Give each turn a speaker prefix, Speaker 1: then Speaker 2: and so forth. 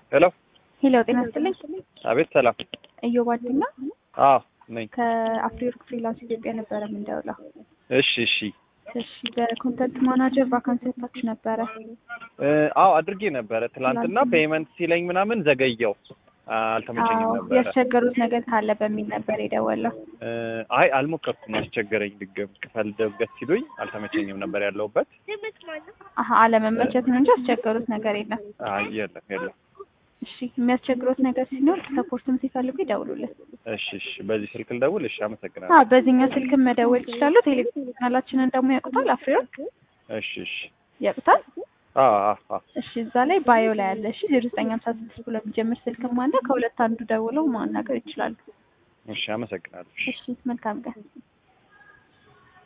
Speaker 1: ሄሎ
Speaker 2: ሄሎ ጤና ይስጥልኝ።
Speaker 1: አቤት ሰላም
Speaker 2: እዮብ አዲና
Speaker 1: አዎ ነኝ
Speaker 2: ከአፍሪወርክ ፍሪላንስ ኢትዮጵያ ነበረ የምንደውለው።
Speaker 1: እሺ እሺ
Speaker 2: እሺ በኮንተንት ማናጀር ቫካንሲ ወጥታችሁ ነበረ።
Speaker 1: እ አዎ አድርጌ ነበረ ትላንትና ፔመንት ሲለኝ ምናምን ዘገየው አልተመቸኝም
Speaker 2: አዎ
Speaker 1: ነበረ
Speaker 2: ያስቸገሩት ነገር ካለ በሚል ነበር የደወለው።
Speaker 1: እ አይ አልሞከርኩም አስቸገረኝ ድገም ክፈል ደብገት ሲሉኝ አልተመቸኝም ነበር ያለሁበት
Speaker 2: አሀ አለመመቸት ነው እንጂ ያስቸገሩት ነገር የለም።
Speaker 1: አይ የለም የለም
Speaker 2: እሺ የሚያስቸግሩት ነገር ሲኖር ሰፖርትም ሲፈልጉ ይደውሉልን።
Speaker 1: እሺ እሺ በዚህ ስልክ ልደውል እሺ አመሰግናለሁ
Speaker 2: አዎ በዚህኛው ስልክም መደወል ይችላሉ። ቴሌግራም ቻናላችንን ደግሞ ያውቁታል። አፍሪወርክ
Speaker 1: እሺ እሺ
Speaker 2: ያውቁታል።
Speaker 1: አዎ አዎ አዎ
Speaker 2: እሺ እዛ ላይ ባዮ ላይ ያለ እሺ ዜሮ ዘጠኝ ሀምሳ ስድስት ብሎ የሚጀምር ስልክም አለ። ከሁለት አንዱ ደውለው ማናገር ይችላሉ።
Speaker 1: እሺ አመሰግናለሁ እሺ
Speaker 2: እሺ መልካም ቀን።